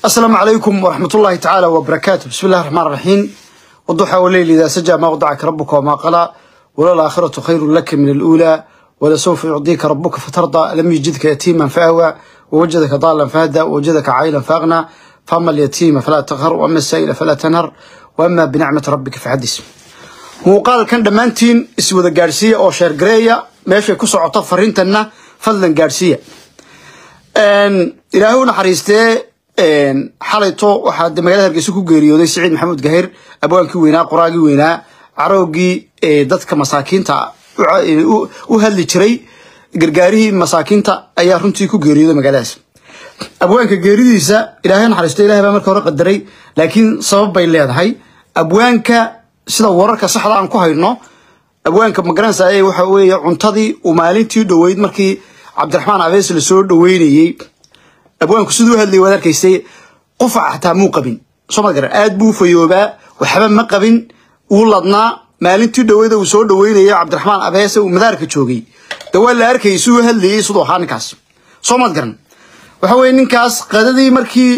السلام عليكم ورحمة الله تعالى وبركاته بسم الله الرحمن الرحيم والضحى والليل إذا سجى ما وضعك ربك وما قلى ولا الآخرة خير لك من الأولى ولسوف يعطيك ربك فترضى لم يجدك يتيما فأوى ووجدك ضالا فهدى ووجدك عائلا فأغنى فأما اليتيم فلا تقهر وأما السائل فلا تنهر وأما بنعمة ربك فحدث muuqaal kan dhammaantiin iswada gaadhsiiya oo sheer gareeya meeshay ku socoto fariintanna fadlan gaadhsiiya ilaahay u naxariistee xalayto waxaa de magaalada hargeysa ku geeriyooday siciid maxamuud gahir abwaankii weynaa qoraagii weynaa caroogii dadka masaakiinta u hadli jiray gargaarihii masaakiinta ayaa runtii ku geeriyooday magaaladaas abwaanka geeridiisa ilaahay naxariisto ilahay baa marka hore qadaray laakiin sabab bay leedahay abwaanka sida wararka saxda aan ku hayno abwaanka magaranaysa waxa weeye cuntadii uu maalintii dhoweyd markii cabdiraxmaan abees la soo dhoweynayey abwaanku siduu u hadlayay waad arkaysay qufac xataa muu qabin soo ma garan aad buu u fayoobaa waxba ma qabin uu ladnaa maalintii dhoweyda uu soo dhoweynayay cabdiraxmaan abeese uu madaarka joogay de waa la arkayay siduu u hadlayay siduu ahaa ninkaas soo maad garan waxa weeye ninkaas qadadii markii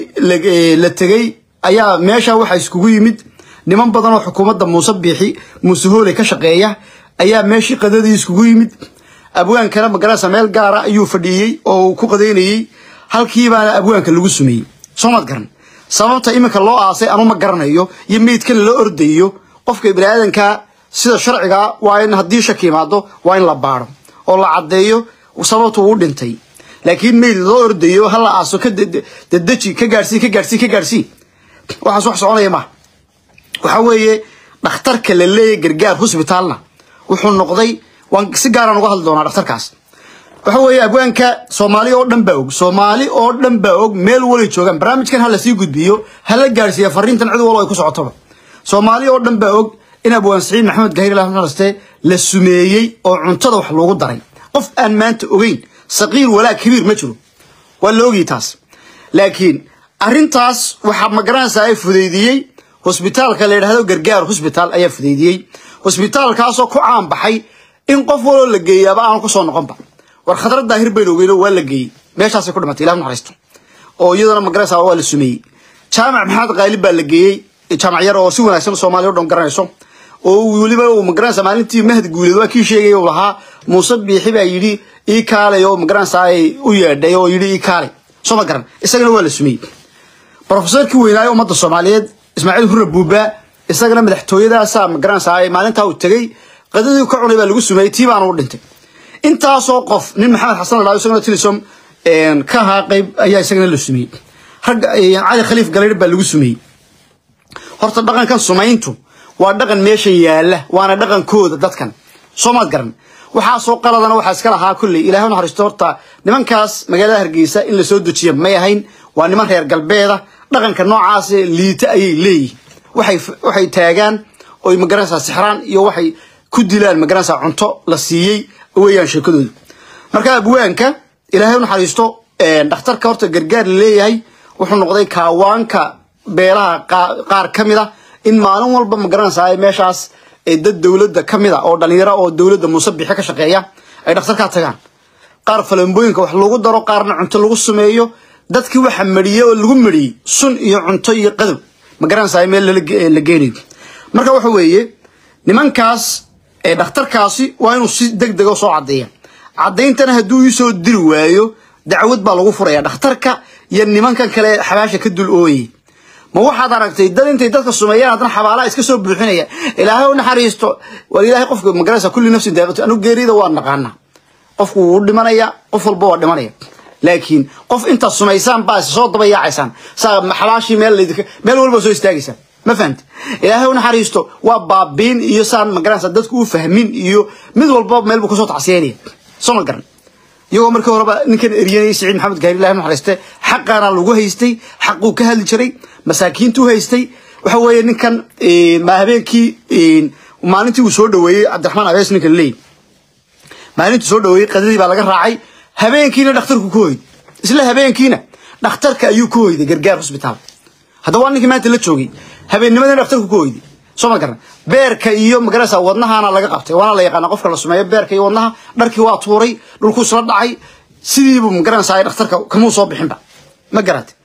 la tegey ayaa meesha waxa iskugu yimid niman badan oo xukuumadda muuse biixi muuse hooley ka shaqeeya ayaa meeshii qadadii iskugu yimid abwaankana magaranaysa meel gaara ayuu fadhiiyey oo uu ku qadaynayey halkiibaana abwaanka lagu sumeeyey soo maad garan sababta iminka loo aasay anu ma garanayo iyo meydkan lala ordayo qofka biniaadanka sida sharciga waa in haddii shaki imaado waa in la baaro oo la caddeeyo sababta uu dhintay laakiin meyd loo ordayo ha la aaso ka dadeji ka gaadhsii ka gaadhsii ka gaadhsii waxaas wax soconaya maaha waxa weeye dhakhtarka la leeyahy gargaar hosbitaalna wuxuu noqday waan si gaaraan uga hadli doonaa dhakhtarkaas waxa weeye abwaanka soomaali oo dhan baa og soomaali oo dhan baa og meel walay joogaan barnaamijkan ha lasii gudbiyo ha la gaadhsiiya fariintan cid walba ay ku socotoba soomaali oo dhan baa og in abwaan siciid maxamed gahir ilah naste la sumeeyey oo cuntada wax loogu daray qof aan maanta ogeyn saqiir walaa kabiir ma jiro waa la ogyi taas laakiin arrintaas waxaa magaranaysaa ay fudaydiyey hosbitaalka la yidhahdo gargaar hosbitaal ayaa fudaydiyey hosbitaalkaasoo ku caan baxay in qof waloo la geeyaaba aan kusoo noqonba war khadra daahir bayn ogeyno waa la geeyey meeshaasay ku dhimatay ilah naxariisto oo iyadana magaranaysaa waa la sumeeyey jaamac maxamed qaalib baa la geeyey jaamac yar oo si wanaagsan soomaaliya o dhan garanayso oo weliba uu magaranaysaa maalintii mahad guuleed waa kii sheegay uu lahaa muuse biixi baa yidhi ii kaalay oo magaranaysaa u yeedhay oo yidhi ii kaalay soo ma garan isagana waa la sumeeyey brofesorkii weynaayo ummadda soomaaliyeed ismaaciil hurre buuba isagana madaxtooyadaasa magaranaysaa maalintaa uu tegey qadadii ka cunay baa lagu sumeeyey tii baana u dhintay intaasoo qof nin maxamed xasan la isagana tilisom ka ahaa qayb ayaa isagana la sumeeyey rag cali khaliif galayr baa lagu sumeeyey horta dhaqankan sumayntu waa dhaqan meeshan yaala waana dhaqankooda dadkan soo maad garan waxaasoo qaladana waxaa iska lahaa kolley ilahay naxariisto horta nimankaas magaalada hargeysa in lasoo dejiya may ahayn waa niman reer galbeeda dhaqanka noocaas liita ayay leeyihin waxay taagaan oy magaranaysaa sixraan iyo waxay ku dilaan magaranaysaa cunto la siiyey weeyaan sheekadooda marka abwaanka ilaahay u naxariisto dhakhtarka horta gargaar la leeyahay wuxuu noqday kaawaanka beelaha qaar ka mid a in maalin walba magaranaysaa meeshaas dad dowladda ka mid a oo dhalinyaro oo dowladda muuse bixi ka shaqeeya ay dhakhtarkaa tagaan qaar falambooyinka wax lagu daro qaarna cunto lagu sameeyo dadkii waxa mariyey oo lagu mariyey sun iyo cunto iyo qadow magaranaysaa meel la geenayo marka waxa weeye nimankaas dhakhtarkaasi waa inuu si deg dega soo caddeeya caddayntana hadduu iisoo diri waayo dacwad baa lagu furaya dhakhtarka iyo nimankan kale xabaasha ka dul ooyay ma waxaad aragtay dad intay dadka sumeeyaan haddana xabaalaha iska soo buuxinaya ilaahay u naxariisto war ilaahay qofka magaranaysa kulli nafsin daaqatu anu geerida waa naqaana qofku wuu dhimanaya qof walba waa dhimanaya laakiin qof intaad sumaysaan baa soo daba yaacaysaan saa xabaashii meel meel walba soo istaagaysaan ma fahamti ilaahay u naxariisto waa baabiin iyo saan magaranaysa dadku u fahmin iyo mid walba meel buu kasoo tacsiyanaya soo ma garan iyagoo markii horeba ninkan eryanayay siciid maxamed gaari ilahi naxariiste xaqaana lagu haystay xaquu ka hadli jiray masaakiintuu haystay waxa weeye ninkan ma habeenkii maalintii uu soo dhaweeyey cabdiraxmaan abees ninka laleeyahy maalintuu soo dhaweeyey qadadii baa laga raacay habeenkiina dhakhtarku ku hoyday isla habeenkiina dhakhtarka ayuu ku hoyday gargaar hosbitaal haddaba waa ninkii maanta la joogay habeennimadina dhakhtarku ku hoyday soo ma garan beerka iyo magarasa wadnahaana laga qabtay waana la yaqaana qofka la sumeeyo beerka iyo wadnaha dharkii waa tuuray dhulkuu isla dhacay sidiibuu magaranaysaa dhakhtarka kamuu soo bixinba ma garate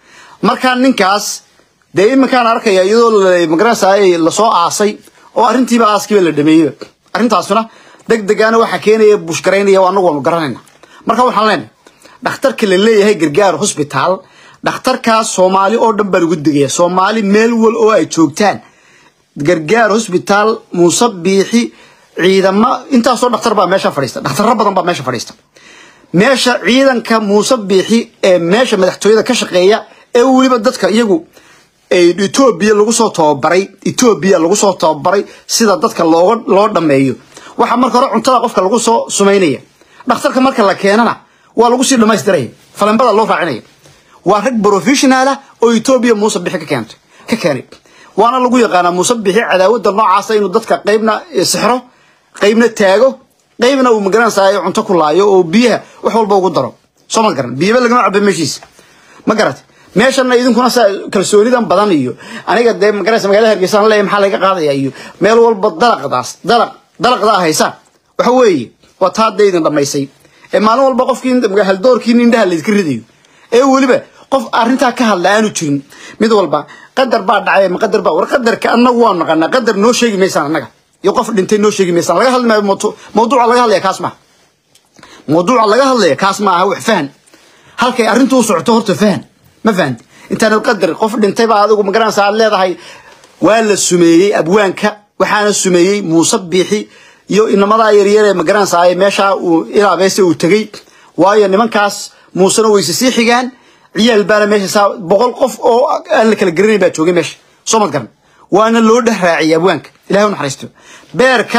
markaa ninkaas dee iminkaan arkaya iyadoo magaranaysa lasoo aasay oo arrintiiba aaskiiba la dhameeyey arrintaasuna deg degaana waxaa keenaya bushgaraynaya anagu waanu garanayna marka waxaan leenahay dhakhtarka la leeyahay gargaar hosbitaal dhakhtarkaas soomaali oo dhan baa lagu degaya soomaali meel wal oo ay joogtaan gargaar hosbitaal muuse biixi ciidamo intaasoo dhakhtar baa meesha fadhiista dhakhtarro badan baa meesha fadhiista meesha ciidanka muuse biixi ee meesha madaxtooyada ka shaqeeya ee weliba dadka iyagu etoobiya lagu soo tababaray etoobiya lagu soo tababaray sida dadka looga loo dhameeyo waxaa marka hore cuntada qofka lagu soo sumaynaya dhakhtarka marka la keenana waa lagu sii dhamaystiraya falembada loo raacinaya waa rag professionaala oo etoobiya muuse bixi ka keentay ka keenay waana lagu yaqaanaa muuse bixi cadaawada noocaasa inuu dadka qaybna sixro qaybna taago qaybna uu magaranaysayo cunto ku laayo oo biyaha wax walba ugu daro soo ma garan biyaba lagama caba meeshiisa ma garat meeshana idinkuna saa kalsoonidan badan iyo aniga dee magaranaysa magaalada hargeysa aan leeyahay maxaa laga qaadaya iyo meel walba dalaqdaas dalaq dalaqdaa haysaan waxa weeye waa taa dee idin dhamaysay ee maalin walba qofkii haldoorkii indhaha laydinka ridayo ee weliba qof arrintaa ka hadla aanu jirin mid walba qadar baa dhacay ma qadar baa war qadarka annagu waan naqanaa qadar noo sheegi maysaan annaga iyo qof dhintay noo sheegi maysaan laga hadli maayo mawduuca laga hadlaya kaas maaha mawduuca laga hadlaya kaas maaha wax fahan halkay arrintu u socoto horta fahan ma fahanti intaanad qadar qof dhintay baa adigu magaranaysa aad leedahay waa la sumeeyey abwaanka waxaana sumeeyey muuse biixi iyo inamadaa yaryar ee magaranaysa meeshaa uu ilaabeese uu tegey waayo nimankaas muusena wayse sii xigaan ciyaal baana meesha saa boqol qof oo aan la kala garanayn baa joogay meesha soo ma garan waana loo dheh raaciyay abwaanka ilahay u naxariisto beerka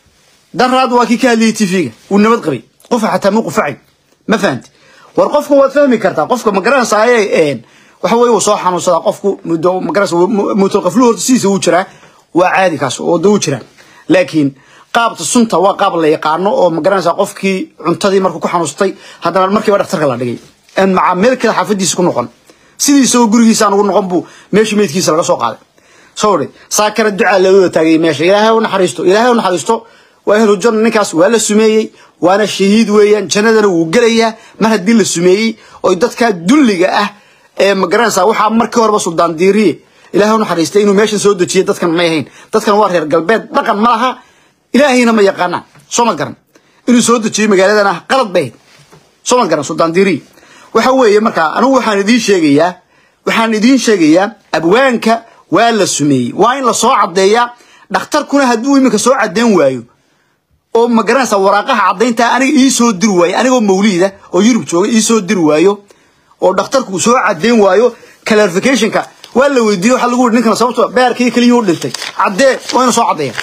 daraad waa kii ka hadlayay tv-ga wuu nabad qabay qofa xataa mu qufacay ma fahanti war qofka waad fahmi kartaa qofka ma garanaysaa waxa weye wuu soo xanuunsadaa qofku muddo magaranaysa mutulqaflu horta sidiisa wuu jiraa waa caadi kaas oo da wuu jiraa laakiin qaabta sunta waa qaab la yaqaano oo magaranaysa qofkii cuntadii markuu ku xanuustay haddana markiiba dhakhtarka la dhigay aan macaa meel kale xaafadiisa ku noqon sidiisa oo gurigiisa aan ugu noqon buu meesha meydkiisa laga soo qaaday soo dhe saa kale ducaa looda taagay meesha ilaahay u naxariisto ilaahay u naxariisto waa ehlu janna ninkaas waa la sumeeyey waana shahiid weeyaan jannadana wuu gelayaa mar haddii la sumeeyey oo dadkaa dulliga ah ee magaranaysa waxaa markii horeba suldaan diiriye ilaahay u naxariistay inuu meeshan soo dejiyo dadkan may ahayn dadkan waa reer galbeed dhaqan ma laha ilaahayna ma yaqaanaan soo ma garan inuu soo dejiyo magaaladana qalad bay ahayd soo ma garan suldaan diiriye waxa weeye markaa anigu waxaan idiin sheegayaa waxaan idiin sheegayaa abwaanka waa la sumeeyey waa in la soo caddeeyaa dhakhtarkuna hadduu iminka soo caddeyn waayo oo ma garanaysa waraaqaha caddaynta aniga ii soo diri waayo anigoo mawliida oo yurub jooga ii soo diri waayo oo dhakhtarku soo caddeyn waayo clarificationka waa la weydiiye waxaa lagu yidhi ninkana sababto beerkii keliya u dhintay caddee waa inuu soo caddeeya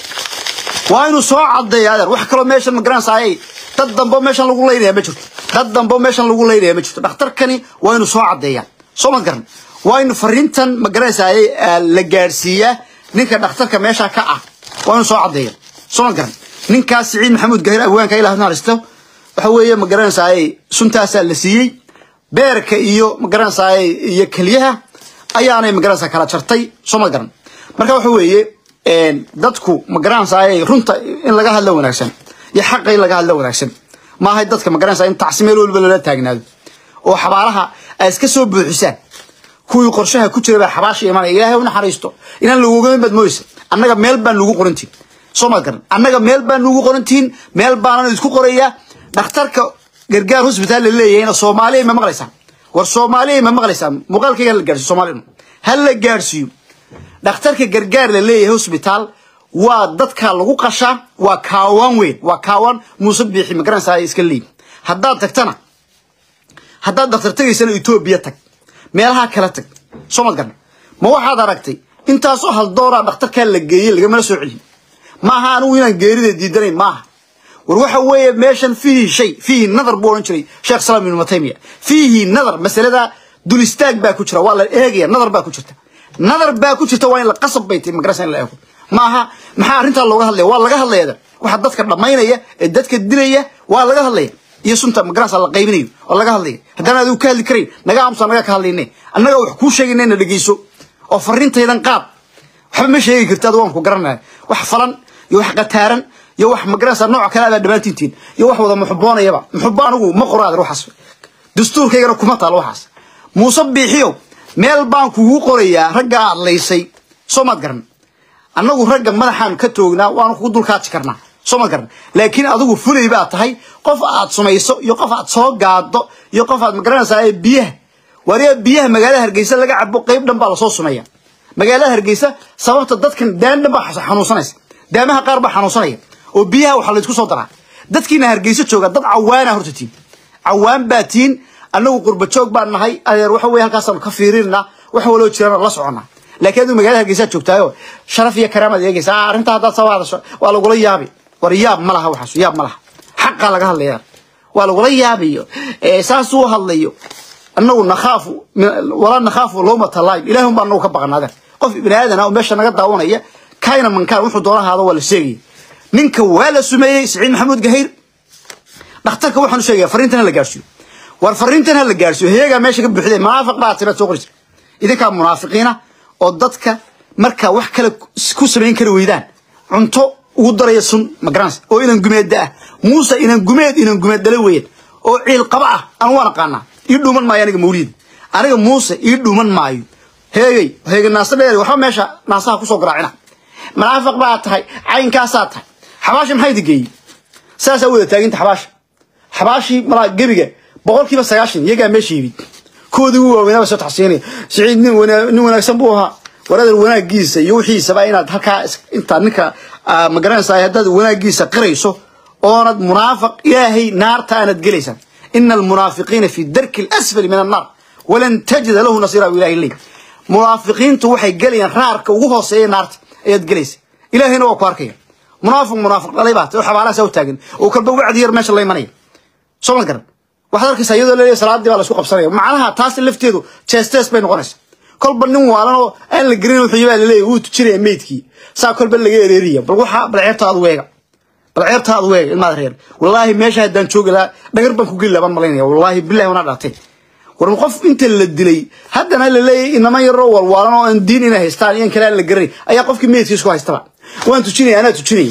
waa inuu soo caddeeya adeer wax kaloo meeshan ma garanaysa ayay dad dambe meeshan lagu laynaya ma jirto dad dambe meeshan lagu laynaya ma jirto dhakhtarkani waa inuu soo caddeeyaa soo ma garan waa in fariintan ma garanaysa ayay la gaadhsiiyaa ninka dhakhtarka meesha ka ah waa inuu soo caddeeya soo ma garan ninkaas siciid maxamuud gahir abwaanka ilaah naxariisto waxa weeye ma garanaysa ayay suntaasaa la siiyey beerka iyo ma garanaysa ayay iyo keliyaha ayaanay ma garanaysa kala jartay soo ma garan marka waxa weeye dadku ma garanaysa ayay runta in laga hadlo wanaagsan iyo xaqa in laga hadlo wanaagsan maahay dadka ma garanaysa in tacsi meel walba lala taagnaado oo xabaalaha ay iska soo buuxisaan kuwii qorshaha ku jira baa xabaasha imanaya ilaahay u naxariisto inaan lagugamin baad mooysa annaga meel baan nugu qorantiin soo ma garan annaga meel baan nugu qorantiin meel baanan isku qorayaa dhakhtarka gargaar hosbitaal la leeyahayna soomaaliya ma maqlaysaan war soomaaliya ma maqlaysaan muuqaalkayga hala gaarsiyo soomaaliyana ha la gaarsiiyo dhakhtarka gargaar la leeyahay hosbitaal waa dadka lagu qashaa waa kaawaan weyn waa kaawaan muuse biixi ma garanaysaa iska leeyi haddaad tagtana haddaad dhakhtar tagaysana etoobiya tag meelaha kala tag soo ma garan ma waxaad aragtay intaasoo haldooraa dhakhtarkaa la geeyey lagamala soo celin maaha anigu inaan geerida diidanayn maaha war waxa weeye meeshan fiihi shay fiihi nadar buu odhan jiray sheekh salaam ibnu mataymiya fiihi nadar masalada dul istaag baa ku jira waa la eegaya nadar baa ku jirta nadar baa ku jirta waa in la qasab bay tahay magarasa in la eego maaha maxaa arrintaa looga hadlaya waa laga hadlaya waxa dadka dhammaynaya ee dadka dilaya waa laga hadlaya iyo sunta magarasa la qaybinayo waa laga hadlaya haddaan adigu ka hadli karayn naga aamusa naga ka hadlayne annaga wax kuu sheegayna na dhegeyso oo farriintaydan qaad waxba ma sheegi karti adu waan ku garanaya wax falan iyo wax qataaran iyo wax magarasa nooc kale abaa dhammaantiintiin iyo wax wada muxuboonayaba muxubo anigu ma qoro adeer waxaas dastuurkaygana kuma taalo waxaas muuse biixiyow meel baan kugu qorayaa ragga aad laysay soo maad garan annagu ragga madaxaan ka toognaa waanu kugu dulkaaji karnaa soo maad garan laakiin adigu fulay baad tahay qof aad sumayso iyo qof aad soo gaado iyo qof aad magaranaysaa ee biyaha wariya biyaha magaalada hargeysa laga cabo qayb dhan baa lasoo sumaya magaalada hargeysa sababta dadkan daan dhan baa xanuunsanaysa daamaha qaar baa xanuunsanaya oo biyaha waxaa laysku soo daraa dadkiina hargeysa jooga dad cawaana horta tiin cawaan baa tiin annagu qurba joog baan nahay adeer waxa weye halkaasaanu ka fiirinaa wax waloo jirana la soconnaa laakiin adigu magaalada hargeysaad joogtaayo sharaf iyo karaamaad eegaysa ah arrintaa haddaad soo hadasho waa lagula yaabi war yaab ma laha waxaas yaab ma laha xaqaa laga hadlaya waa lagula yaabayo saasuu hadlayo annagu nakhaafu walaa nakhaafu lowmata laim ilahi un baa anagu ka baqana adeer qof ibni aadan ah oo meesha naga daawanaya kayna mankaan wuxuu doona ahaado waa la sheegaya ninka waa la sumeeyey siciid maxamuud gahayr dhakhtarka waxaan u sheegaya fariintan ha la gaarsiiyo war fariintan ha la gaarsiiyo heegaa meesha ka buuxday munaafiq baa tibaad soo qorisa idinkaa munaafiqiina oo dadka markaa wax kale ku samayn kari weydaan cunto ugu daraya sun magaranaysa oo inan gumeedda ah muuse inan gumeed inan gumeed dhala weeyaan oo ciil qaba ah anu waan aqaanaa ii dhuuman maayo aniga mawliid aniga muuse ii dhuuman maayo heegay heegay naasa dheer waxba meesha naasaha kusoo garaacina munaafiq baa tahay caynkaasaa tahay xabaasha maxay digeeyey saasaa wada taaginta xabaasha xabaashii malaa gebiga boqolkiiba sagaashan iyagaa meesha yimid koodii u waaweynaa ba soo taxsiinaya siciid nin nin wanaagsan buu ahaa waradar wanaagiisa iyo wixiisaba inaad halkaa intaad ninka ma garanaysaa haddaad wanaagiisa qirayso oonad munaafiq ilaahay naarta aanad gelaysaan ina almunaafiqiina fi darki alasfali min annaar walan tajida lahu nasiira ilahi ley munaafiqiintu waxay gelayaan raarka ugu hooseeya naarta ayaad gelaysa ilaahayna waa ku arkaya munaafiq munaafiq dhalay baa oo xabaalahaas u taagan oo kalba wacdi yar meesha la imanaya soo ma garan waxaad arkaysaa iyadoo leeyahay salaadii baa la isku qabsanaya macnaha taas lafteedu jeestees bay noqonaysaa kolba nin waalan oo aan la gelin wuxuu baa laleeyahay wuu tujinaya meydkii saa kolba laga ereeriya bal waxa bal ceebta aad weega bal ceebta aad weega ilmaad reer wallaahi meesha haddaan joogi lahaa dhagar baan ku geli lahaa baan malaynaya wallaahi billahi wana dhaatay war qof inta la dilay haddana la leeyahay inama yaroo walwaalan oo aan diin inay haystaan iyan kale aan la garanay ayaa qofkii meydkiis ku haystaba waan tujinaya anaa tujinaya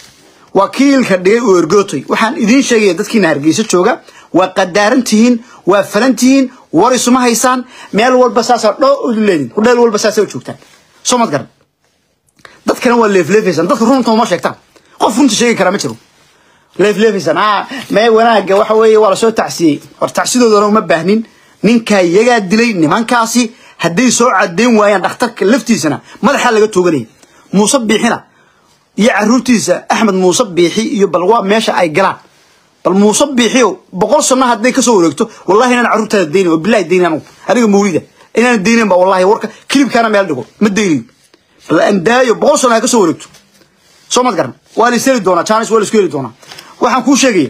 wakiilka dhigay uu ergootay waxaan idiin sheegaya dadkiina hargeysa jooga waa qadaaran tihiin waa falan tihiin war isuma haysaan meel walba saasaa dhoo leedin hudheel walba saasaa u joogtaan soo mad garan dadkana waa leefleefaysaan dadka runta uma sheegtaan qof runta sheegi karaa ma jiro leefleefaysaan ah mee wanaaga waxa weeye waa lasoo tacsiyey war tacsidoodana uma baahnin ninkaa iyagaa dilay nimankaasi hadday soo cadeyn waayaan dhakhtarka laftiisana madaxaa laga tooganaya muuse biixina iyo caruurtiisa axmed muuse biixi iyo bal waa meesha ay galaan bal muuse biixiyo boqol sano hadday kasoo wareegto wallahi inaan carruurtaada daynin oo billahi daynin anugu aniga mawlida inaan daynin ba wallahi warka kilibkaana meel dhigo ma daynayo bal aan daayo boqol sano ha kasoo wareegto soo mad garan waa la isheli doonaa jaanis waa la isku heli doonaa waxaan kuu sheegaya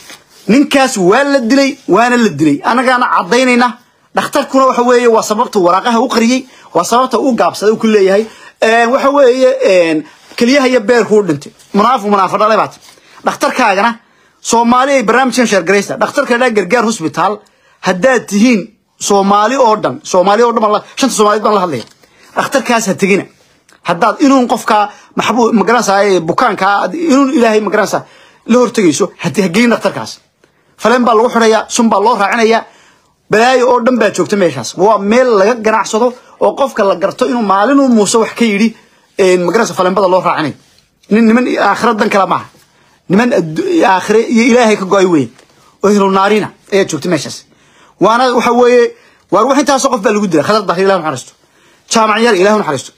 ninkaas waa la dilay waana la dilay annagaana caddaynayna dhakhtarkuna waxa weeye waa sababta waraaqaha u qariyey waa sababta u gaabsaday u ku leeyahay waxa weeye keliyaha iyo beerku u dhintay munaafiq munaafiq dhalay baat dhakhtarkaagana soomaali ay barnaamijkan sheergaraysa dhakhtarka dhaa gargaar hosbitaal haddaad tihiin soomaali oo dhan soomaali oo dhan shanta soomaaliyed baan la hadlaya dhakhtarkaas ha tegina haddaad inuun qofka maxbuu magaranaysaa bukaankaa inuun ilaahay magaranaysaa la hortegayso hageyn dhakhtarkaas faleen baa lagu xidhayaa sun baa loo raacinayaa balaayo oo dhan baa joogta meeshaas waa meel laga ganacsado oo qofka la garto inuu maalinuu muuse wax ka yidhi magaranaysa faleenbada loo raacinayo nin niman aakhira dan kale maaha niman aakhire iyo ilaahay ka go-ay weyn oo helo naarina ayaa joogta meeshaas waana waxa weeye waar wax intaasoo qof baa lagu dilay khadar daahir ilah naxariisto jaamac yar ilah naxariisto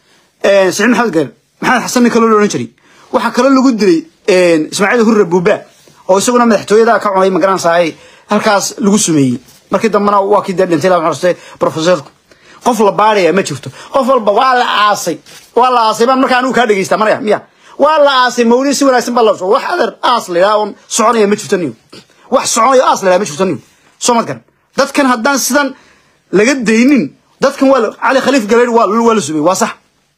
siciid maxamed gaar maxamed xasan nin kaloo la odhan jiray waxaa kaloo lagu dilay ismaaciil hurre buuba oo isaguna madaxtooyada ka cunay magaranaysaa halkaas lagu sumeeyey markii dambena waa kii dee dhintay ilah naxariistay profesorku qof la baadhaya ma jirto qof walba waa la aasay waa la aasay baan markaa anigu kaa dhegeysta maraya miya waa la aasay mawlid si wanaagsan baa la soo wax adeer aas la yidhaha oon soconaya ma jirto niyo wax soconayo aas la yidhaha ma jirto niyo soo mad garan dadkan haddaan sidan laga daynin dadkan waa cali khaliif galeyd waa waa la sumeyey waa sax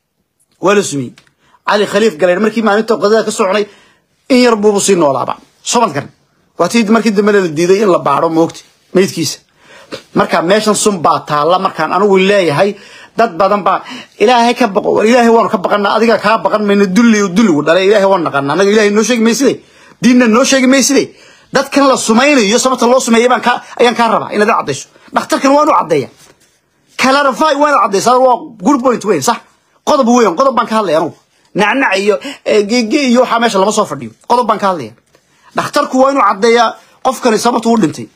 waa la sumeyey cali khaliif galeyd markii maalinta qadada ka soconay in yar buubu sii noolaaba soo mad garan waa tii markii dambena la diiday in la baadho moogta meydkiisa marka meeshan sun baa taalla markaan anigu leeyahay dad badan baa ilaahay ka baqo war ilaahay waanu ka baqanaa adiga kaa baqan mayno dulli dulligu dhalay ilaahay waan naqanaa anaga ilaahay noo sheegi mayside diinna noo sheegi mayside dadkan la sumaynayo sababta loo sumeeyay baan kaa ayaan kaa rabaa inaad caddayso dhakhtarkan waan u caddeeya clarify waa inaad caddaysaa waa good point weyn sax qodob weyn qodob baan ka hadlaya anugu nacnac iyo gege iyo waxaa meesha lama soo fadhiyo qodob baan ka hadlaya dhakhtarku waa inuu caddeeyaa qofkani sababtu u dhintay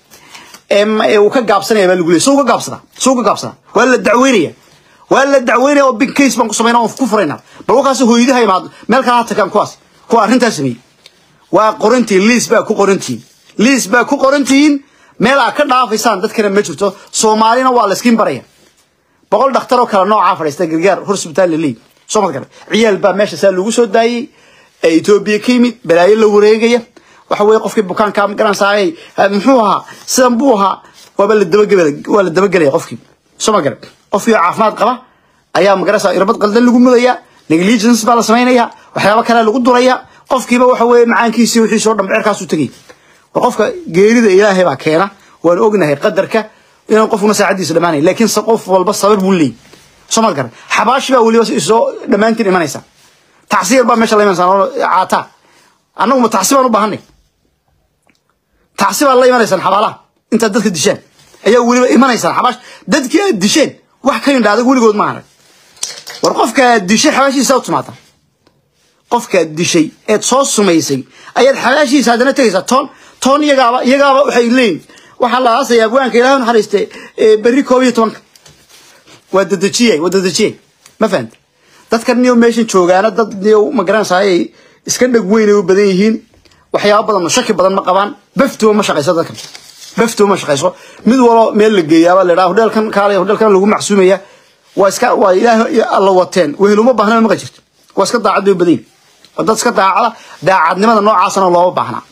uu ka gaabsanaya baa lagu leeyay soo ka gaabsadaa soo ka gaabsadaa waa la dacweynaya waa la dacweynaya oo big case baan ku samaynaa oon ku furaynaa bal wakaasi hooyadaha imaado meel kale ha tagaan kuwaas kuwa arrintaas sameeyey waa qorantihiin liis baa ku qorantihiin liis baa ku qorantihiin meel aad ka dhaafaysaan dadkana ma jirto soomaalina waa la iskiin baraya boqol dhakhtar oo kale noocaa fadhiista gargaar horsbitaal laleey soo mad gare ciyaal baa meesha saa lagu soo daayey ee etoobiya ka yimid balaayo la wareegaya waxa weeye qofkii bukaankaa magaranaysaay muxuu ahaa sidan buu ahaa waaba la dabagelaya waa la dabagelaya qofkii soo ma gare qofkii caafimaad qaba ayaa magaranaysaa irbad qaldan lagu mudaya negligence baa la samaynaya waxyaabo kale lagu duraya qofkiiba waxa weeye macaankiisii wixiisi oo dhan becerkaasuu tegay war qofka geerida ilaahay baa keena waan ognahay qadarka inaan qofkuna saacadiisa dhamaanay laakiin qof walba sabir buu leeyahy soo ma garan xabaashi baa weliba soo dhammaantiin imanaysa tacsiir baa meesha la imanaysaa caataa annagu ma tacsi baan u baahanay tacsi baa la imanaysaan xabaalaha intaad dadka dishaan ayaa weliba imanaysaan xabaash dadkii aad disheen wax ka indha adag weligood ma arag war qofka aad dishay xabaashiisa u timaata qofkaad dishay eed soo sumaysay ayaad xabaashiisa haddana tegaysaa toon toon iyagaaba iyagaaba waxay leeyihin waxaa la aasayaa abwaanka ilahay naxariiste berri koob iyo tobanka waa dadejiyay waa dadejiyay ma fahamti dadkan niyo meeshan joogaana dad niyo ma garanaysaay iska dheg weynay u badan yihiin waxyaaba badan shaki badan ma qabaan baftuba ma shaqayso dadkan baftuba ma shaqayso mid walo meel la geeyaaba la dhaha hodheelkan kaale hodheelkan lagu macsuumaya waa iska waa ilaahay alla wateen weheluma baahna maqa jirto waa iska daacad bay u badan yihin waa dad iska daacada daacadnimada noocaasana looma baahnaa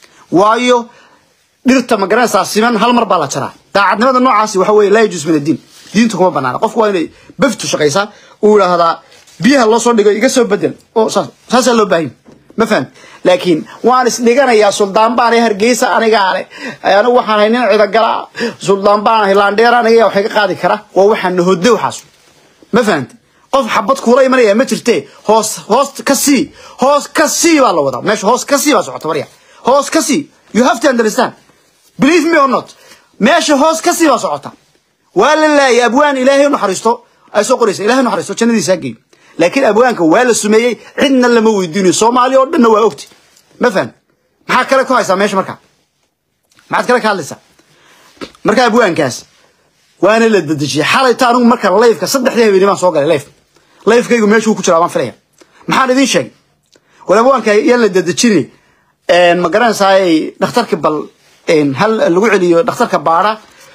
waayo dhirta ma garanaysaa siman hal mar baa la jaraa daacadnimada noocaasi waxa weeye laa yajuus min addiin diinta kuma banaana qofku waa inay baftu shaqaysaa uu idhaahdaa biyaha loo soo dhigo iga soo bedel oo saas saasaa loo baahan ma fahamti laakiin waan isdhiganayaa suldaan baan ahay hargeysa anigaa leh anigu waxaan ahay nin cidagala suldaan baan ahay laandheer aniga wax iga qaadi kara waa waxaan nahodde waxaas ma fahamti qof xabad kuula imanaya ma jirte hoos hoos ka sii hoos ka sii baa la wadaa meesha hoos ka sii baa socota marya hoos ka sii you have to understand believe me or not meesha hoos ka sii baa socota waa la laayay abwaan ilaahay u naxariisto ay soo qoraysa ilaahay u naxariisto jannadiisa ha geeyo laakiin abwaanka waa la sumeeyey cidna lama weydiinayo soomaali oo dhanna waa ogti ma faham maxaa kale ku haysaa meesha markaa maxaad kale ka hadlaysaa marka abwaankaas waana la dedejiyay xalayta anigu marka layfka saddexdii habeenimo baan soo galay layf layfkaygu meeshuu ku jiraa baan filaya maxaan idiin sheegay war abwaanka yaan la dedejinay ma garanaysaay dhakhtarka bal hal lagu celiyo dhakhtarka baara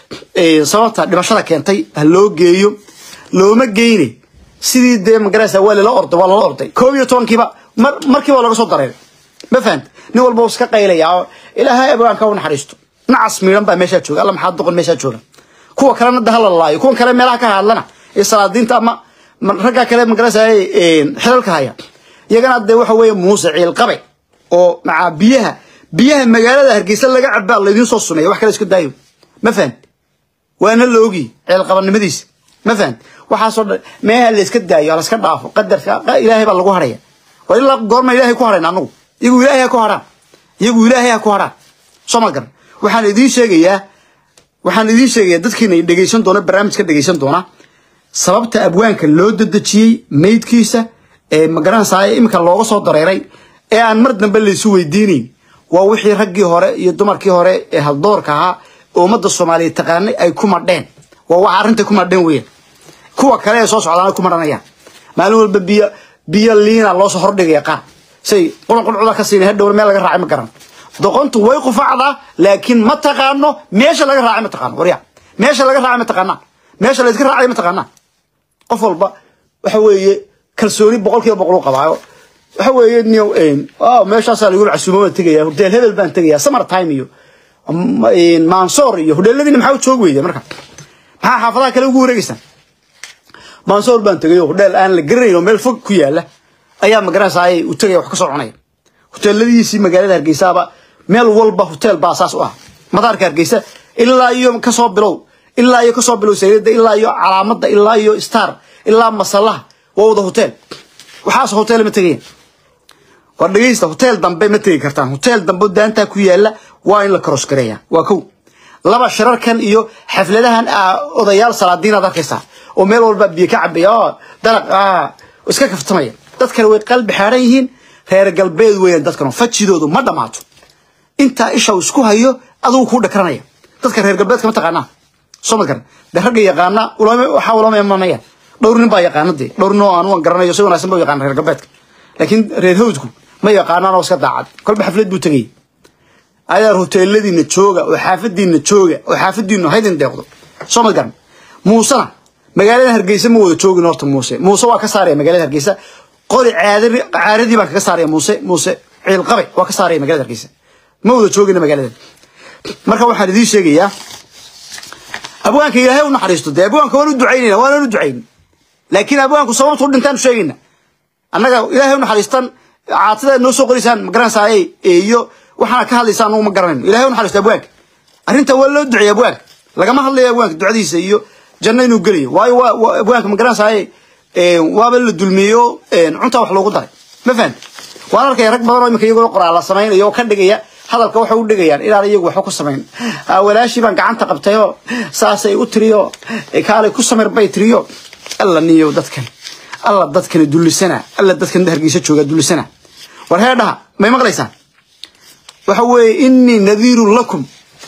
sababta dhimashada keentay ha loo geeyo looma geyne sidii dee magaraysa waa lala orday waa lala orday koob iyo tobankiiba mar markiiba laga soo dareeray ma fahanta nin walba iska qaylaya oo ilaahay abwaanka u naxariisto nacas miidhan baa meeshaa jooga alla maxaa doqon meeshaa jooga kuwa kalena da hala laayo kuwan kale meelaha ka hadlana iyo salaadiinta ama ragga kale magaraysa xilalka haya iyagana dee waxa weeye muuse ciilqabe oo macaa biyaha biyaha magaalada hargeysa laga cabaa laydiin soo sumeeya wax kale iska daayo ma fahant waana la ogi ceelqabanimadiisa ma fahant waxaasoo dhan meeha layska daayo layska dhaafo qadarka ilaahay baa lagu haraya war ilaa goorma ilaahay ku harayna anagu iyagu ilaahay ha ku haraan iyagu ilaahay ha ku haraan soo ma garan waxaan idiin sheegayaa waxaan idiin sheegayaa dadkiina dhegaysan doona barnaamijka dhegaysan doona sababta abwaanka loo dedejiyey maydkiisa ee magaranaysaa iminka looga soo dareeray ee aan mar dambe laysu weydiinayn waa wixii raggii hore iyo dumarkii hore ee haldoorka ahaa oo ummadda soomaaliyeed taqaanay ay ku madheen waa waxa arrinta ku madheen weeyaan kuwa kale ee soo socdaana ku madhanayaan maalin walba biyo biyo liina loo soo hordhigaya qaar say qulqulcuda ka siinay hadhowna meel laga raacay ma garan doqontu way qufacdaa laakiin ma taqaano meesha laga raacay ma taqaano warya meesha laga raacay ma taqaanaa meesha layska raacay ma taqaanaa qof walba waxa weeye kalsooni boqolkiiba boqol u qabaayo waxa weeye niyo meeshaasaa lagu casuumo baan tegaya hurdeel hebel baan tegaya summer time iyo mansoor iyo hudheeladiina maxaa u joog weyda marka maxaa xaafadaha kale ugu wareegeysaan mansoor baan tegay hudheel aan la garanayn oo meel fog ku yaala ayaa magaranaysaa u tegaya wax ka soo cunaya huteeladiisii magaalada hargeysaaba meel walba huteel baa saas u ah madaarka hargeysa ilaa iyo kasoo bilow ilaa iyo kasoo bilow sayidada ilaa iyo calaamada ilaa iyo star ilaa masalaha waa wada huteel waxaas huteel ma tegayaan war dhegeysta huteel dambe ma tegi kartaan huteel dambe daantaa ku yaala waa in la karoos gareeya waa kow laba shirarkan iyo xafladahan odayaal salaadiin aad arkaysaa oo meel walba biyo ka cabaya oo dalaq ah iska kaftamaya dad kale way qalbi xaaran yihiin reer galbeed weeyaan dadkan fajidoodu ma dhamaato intaa isha uu isku hayo adigu kuu dhakranaya dadka reer galbeedka ma taqaanaa soo ma garan de ragga yaqaana ulama waxaa ulama imanayaan dhowr nin baa yaqaana dee dhowr nin oo aan waan garanayo si wanaagsan ba u yaqaana reer galbeedka laakiin reer hawdku ma yaqaanaan oo iska daacad kolba xaflad buu tegayay ayaa hoteeladiina jooga oo xaafadiina jooga oo xaafadiinu haydin deeqdo soo ma garan muusena magaalada hargeysa ma wada joogin horta muuse muuse waa ka saaraya magaalada hargeysa qori caadari caaradii baan kaga saaraya muuse muuse ciil qabe waa ka saaraya magaalada hargeysa ma wada joogina magaalada marka waxaan idiin sheegayaa abwaanka ilaahay u naxariisto dee abwaanka waan u ducaynayna waan u ducayn laakiin abwaanku sababtu u dhintaan sheegayna annaga ilaahay u naxariistan caatada noo soo qoraysaan ma garanaysaay iyo waxaana ka hadlaysaan anugu ma garanayno ilaahay u naxariisto abwaanka arrinta waa loo duceeyay abwaanka lagama hadlayo abwaanka ducadiisa iyo janno inuu gelayo waayo waa abwaanka ma garanaysaay waaba la dulmiyeyo cuntaa wax loogu daray ma fahamti waan arkaya rag badan oo iminka iyagoo qoraala samaynayo oo ka dhigaya hadalka waxay u dhigayaan inaan iyagu waxba ku samayn walaashii baan gacanta qabtayoo saasay u tiriyo kaalay ku samir bay tiriyo alla niyo dadkan alla dadkani dullisana alla dadkan hargeysa jooga dullisana war heedhaha may maqlaysaan waxa weeye innii nadiirun lakum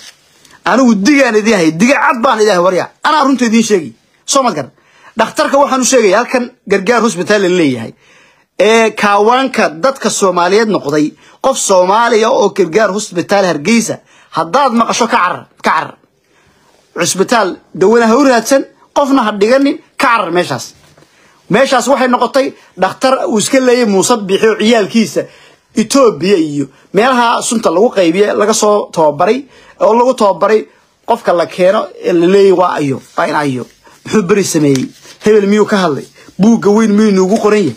anigu digaan idin hay diga cad baan idin hay warya anaa runta idiin sheegi soo mad garan dhakhtarka waxaan u sheegaya halkan gargaar hosbitaal la leeyahay ee kaawaanka dadka soomaaliyeed noqday qof soomaaliya oo gargaar hosbitaal hargeysa haddaad maqasho ka carar ka carar cusbitaal dawana ha u raadsan qofna ha dhiganin ka carar meeshaas meeshaas waxay noqotay dhakhtar uu iska leeyay muuse biixi oo ciyaalkiisa etoobiya iyo meelaha sunta lagu qaybiye laga soo tababaray oo lagu tababaray qofka la keeno ee la leeyay waa ayo waa in ayo muxuu beri sameeyey hebel miyuu ka hadlay buugga weyn miyuu inuugu qoran yahay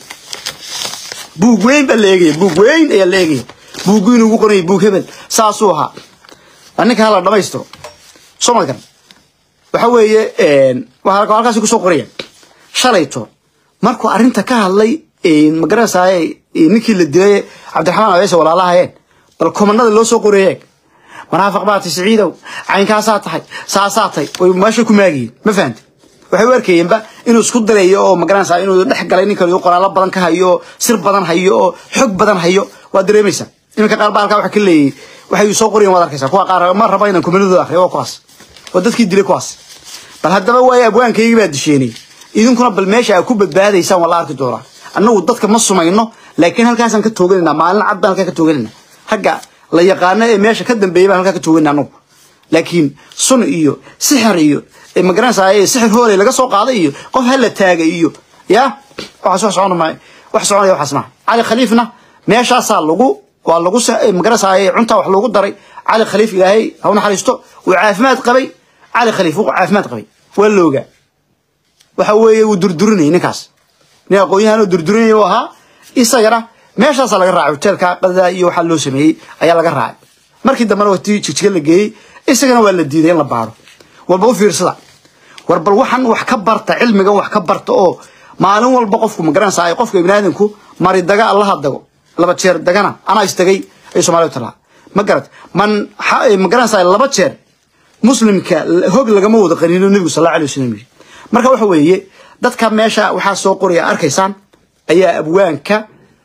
buug weyn baa la eegaya buug weyn ayaa la eegaya buuggu inuugu qoran yahay buug hebel saasuu ahaa waa ninka hala dhamaystiro soo ma garan waxa weeye waxaa halkaasi kusoo qoraya shalayto markuu arrinta ka hadlay magaranaysaay ninkii la dilay cabdiraxmaan abeese walaalahayeen bal komanada loo soo qoreeye manaafiq baati siciidow caynkaasaa tahay saasaa tahay way meesha ku maagiyin ma fahamti waxay u arkayeenba inuu isku dalayo oo magaranaysaa inuu dhex galay ninkan iyo qoraalo badan ka hayo oo sir badan hayo oo xog badan hayo waa dareemaysaa iminka qaar baa halkaa waxa ka leeyahay waxay soo qorayeen waad arkaysaa kuwa qaar ma raba inaan komanadooda akhriyo waa kuwaas waa dadkii dilay kuwaas bal haddaba waayo abwaankaygii baa disheenay idinkuna bal meesha aad ku badbaadaysaan waa la arki doonaa annagu dadka ma sumayno laakiin halkaasaan ka tooganayna maalin cad baan halkaa ka tooganayna ragga la yaqaano ee meesha ka dambeeyay baan halkaa ka tooganayna annagu laakiin sun iyo sixir iyo magaranaysaa sixir hooley laga soo qaaday iyo qof hala taagay iyo ya waxaas wax socon maayo wax soconaya waxaas maaha cali khaliifna meeshaasaa lagu waa lagu magaranaysaa cuntaa wax loogu daray cali khaliif ilaahay ha u naxariisto uu caafimaad qabay cali khaliif uu caafimaad qabay waa loogaa waxa weeye wuu durdurinayay ninkaas nin aqoon-yahan oo durdurinaya u ahaa isagana meeshaasaa laga raacay hoteelka qadada iyo waxaa loo sameeyey ayaa laga raacay markii dambena watii jigjiga la geeyey isagana waa la diiday in la baaro walba u fiirsada war bal waxan wax ka barta cilmigan wax ka barta oo maalin walba qofku magaranaysaa qofka ibnaadinku mari daga allaha dago laba jeer dagana anaa istagay ay soomaaliya talaa ma garat man magaranaysaa laba jeer muslimka hog lagama wada qaniino nebigu sal alla alay wasalam yiri marka waxa weeye dadka meesha waxaa soo qoraya arkaysaan ayaa abwaanka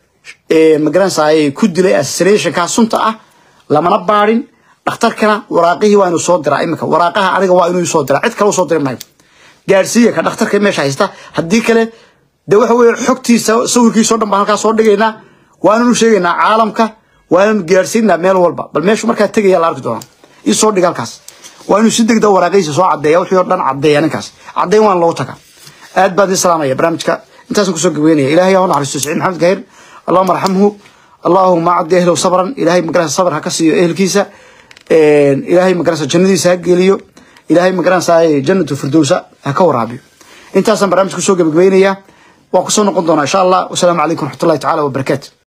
magaranaysaa ku dilay assassinationka sunta ah lamana baadhin dhakhtarkana waraaqihii waa inuu soo diraa iminka waraaqaha aniga waa inuu soo diraa cid kale u soo diri maayo gaarsiiya ka dhakhtarka meesha haysta haddii kale de waxa weeye xogtiisa sawirkiisao dhan baan halkaa soo dhigaynaa waananu sheegaynaa caalamka waananu gaarsiinaa meel walba bal meeshu markaa tegaya la arki doonaa ii soo dhiga halkaas waa inuu si degda waraaqihiisa soo caddeeya wixii oo dhan caddeeya ninkaas caddeyn waan loogu tagaa aad baan idin salaamaya barnaamijka intaasaan kusoo gabeynaya ilahay yaa u naxariisto siciid maxamed gahir allahuma arxamhu allahuma acdi ahlow sabran ilahay magarasa sabr ha ka siiyo ehelkiisa ilaahay magarasa jannadiisa ha geliyo ilaahay magarasa jannatu firdowsa ha ka waraabiyo intaasaan barnaamijka kusoo gabagabeynaya waan kusoo noqon doonaa insha allah wasalaamu calaykum waraxmatullahi tacaala wabarakaatu